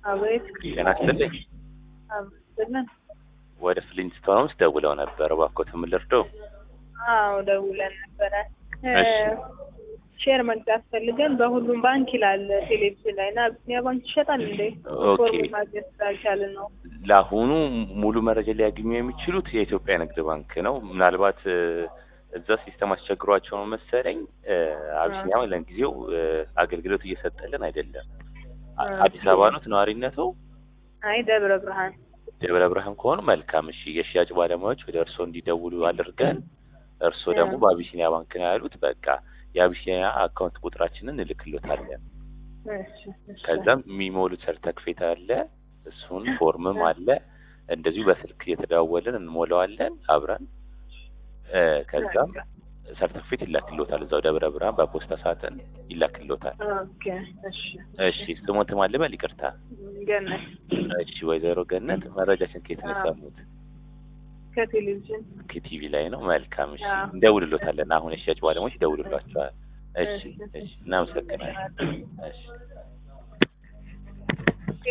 አቤት ጤና ይስጥልኝ። አብስልን ወደ ፍሊንስቶን ውስጥ ደውለው ነበር። እባክዎት ምን ልርዳው? አዎ ደውለን ነበረ። እሺ። ሼር መግዛት ፈልገን በሁሉም ባንክ ይላል ቴሌቪዥን ላይ እና አቢሲኒያ ባንክ ይሸጣል እንዴ? ኦኬ። ፎርም ማግኘት ስላልቻልን ነው። ለአሁኑ ሙሉ መረጃ ሊያገኙ የሚችሉት የኢትዮጵያ ንግድ ባንክ ነው። ምናልባት እ፣ እዛ ሲስተም አስቸግሯቸው ነው መሰለኝ እ፣ አቢሲኒያ ለጊዜው እ፣ አገልግሎት እየሰጠልን አይደለም። አ- ኦኬ። አዲስ አበባ ነው ነዋሪነቱ? አይ ደብረ ብርሃን ደብረ ብርሃን ከሆኑ መልካም። እሺ የሽያጭ ባለሙያዎች ወደ እርስዎ እንዲደውሉ አድርገን እርስዎ ደግሞ ያ። በአቢሲኒያ ባንክ ነው ያሉት። በቃ የአቢሲኒያ አካውንት ቁጥራችንን እንልክሎታለን። እሺ፣ እሺ። ከዛም የሚሞሉት ሰርተክፌት አለ፣ እሱን ፎርምም አለ። እንደዚሁ በስልክ እየተደዋወልን እንሞላዋለን አብረን እ፣ ከዛም ሰርተክፌት ይላክሎታል። እዛው ደብረ ብርሃን በፖስታ ሳጥን ይላክሎታል። ኦኬ፣ እሺ፣ እሺ ስሞት ማልበል ይቅርታ። ገነት እሺ ወይዘሮ ገነት መረጃችን ከየት ነው አዎ። የሰሙት? ከቴሌቪዥን ከቲቪ ላይ ነው። መልካም እሺ፣ አዎ። እንደውልሎታለን። አሁን የሽያጭ ባለሙያዎች ይደውሉላቸዋል። እሺ እሺ። እሺ፣ እናመሰግናለን። እሺ